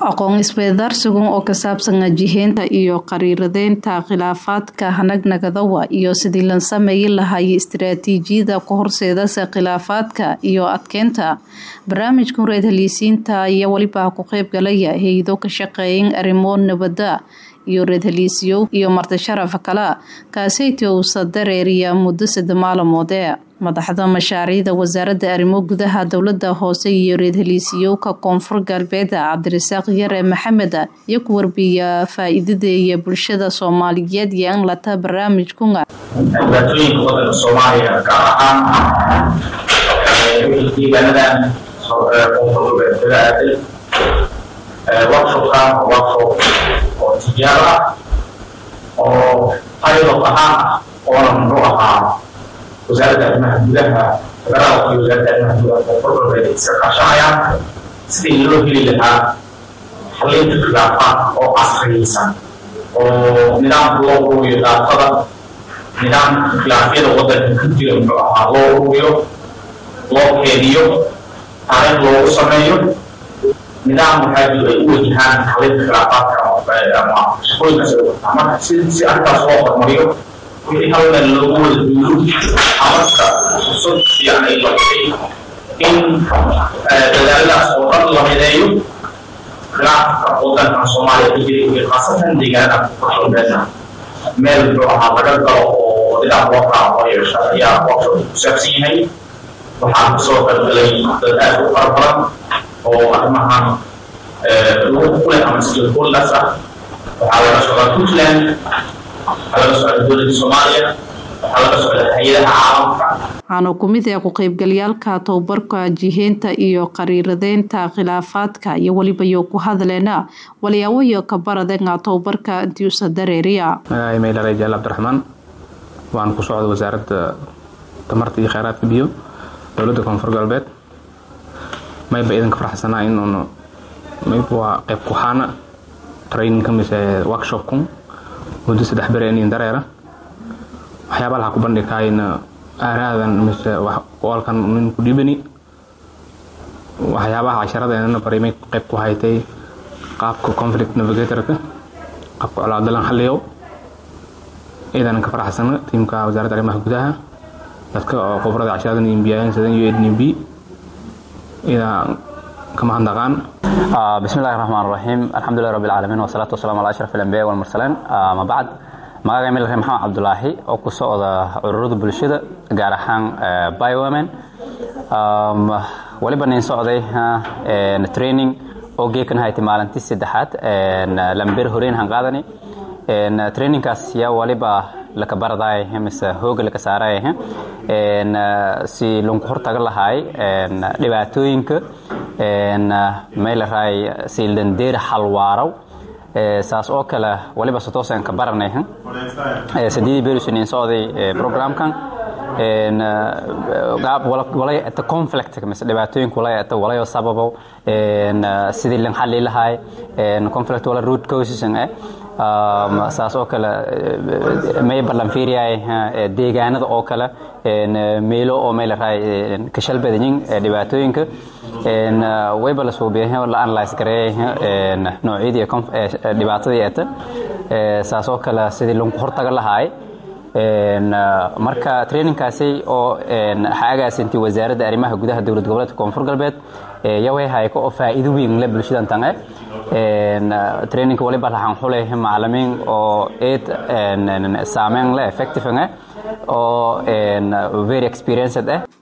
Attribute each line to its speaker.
Speaker 1: aqoon isweydaarsigan oo ka saabsan jiheynta iyo qariiradeynta khilaafaadka hanagnagadawa iyo sidii lan sameeyi lahaayay istiraatiijiyada ku horseedasa khilaafaadka iyo adkeynta barnaamijkan reed haliisiinta ayaa weliba ku qeyb galaya hay-ado ka shaqeeyan arrimo nabada iyo reed haliisyo iyo marti sharaf kale kaaseytii uusa dareeriya muddo sadde maalamoode madaxda mashaariicda wasaaradda arrimo gudaha dowlada hoose iyo reed haliisiyowka koonfur galbeed cabdirasaaq yare maxamed iyo ku warbiya faa-iidada iyo bulshada soomaaliyeed iyo in lata barnaamijkuna
Speaker 2: dhibaatooyinka wadanka soomaaliya gaar ahaan deegaanadan koonfur galbeed kaga aaday workshopkan waa workshop oo tijaaro ah oo pilot ahaan ah oona muxuu ahaa wasaaradda arrimaha gudaha federaalka iyo wasaaradda arrimaha gudaha koonfur galbeed iska kaashanayaan sidii loo heli lahaa xalinta khilaafaadka oo casriyeysan oo nidaamka loo uruuriyo daatada nidaamka khilaafyada wadanka ka jira muxuu ahaa loo uruuriyo loo keediyo taariikh loogu sameeyo nidaam waxaa jiro ay u wajahaan xalinta khilaafaadka ama shaqooyinkaas ay wataa marka si si arrintaas loo hormariyo wixii hal meel loogu wada duulo amarka fursad fiican ay noqotay in dadaaladaas oo dhan la mideeyo khilaafka wadankan soomaaliya ka jira iyo khaasatan deegaanada koonfur galbeedna meel muxuu ahaa laga galo oo nidaam loo raaco loo yeesha ayaa workshop ku saabsan yahay waxaa kusoo qaybgalay dad aad u fara badan oo arrimahan lagu kulay ama stakeholders ah waxaa laga socdaa puntland waxaa laga socda dowladda soomaaliya waxaa laga socda hay-adaha caalamka
Speaker 1: waxaana kumid ah ku-qeybgalyaalka tababarka jiheynta iyo qariiradeynta khilaafaadka iyo weliba yo ku hadleena waliyaawayo ka baradenga tababarka intiusa dareeriya
Speaker 3: magaciimaylaray jaal cabdiraxmaan waan ku socda wasaaradda tamarta iyo kheyraadka biyo dowladda koonfur galbeed mayba idinka faraxsanaa in un mayba waa qayb kuxaana training ka mise workshopkun muddo saddex bere inin dareera waxyaaba laha ku bandhigkaayna aaraadan mise walkan nin ku dhibani waxyaabaha casharadeenana baray may qayb ku haytay qaabka conflict navigatorka qaabka colaadalan xalliyow iidanan ka faraxsana tiimka wasaaradda arrimaha gudaha dadka oo khubrada casharadan imbiyaayeen sidan iyo ednb idaa kama handaqaan
Speaker 4: بسم الله الرحمن الرحيم الحمد لله رب العالمين والصلاة والسلام على أشرف الأنبياء والمرسلين ما بعد magaca emil maxamed cabdulaahi oo ku socda ururada bulshada gaar ahaan biowomen waliba nin socday training oo geekan haytay maalintii saddexaad lamber horeyn han qaadani trainingkaas yaa waliba laka baradaay mise hooga laka saaraay si lunku hortaga lahaay dhibaatooyinka meylaraay siildandeer halwaaraw saas oo kale waliba satoosan ka baranay sadeedii berusunin socday programkan walay ata conflict mise dhibaatooyinka walay ata walayo sababo sidii lan xali lahaay conflict wala root causes eh saas oo kale may ballan fiiriyay deegaanada oo kale meelo oo may laraay kashal badanyin dhibaatooyinka wayba la suubiyahay la analyze gareeyay noocyadii dhibaatadii eeta saas oo kale sidii lagu hortaga lahaay marka trainingkaasi oo xaagaasintii wasaaradda arrimaha gudaha dowlad goboleedka koonfur galbeed yaway hayko oo faa'iido weyn le bulshadan tange trainingka waliba laxan xulay macalimiin oo eed saameyn le effective oo very experienced eh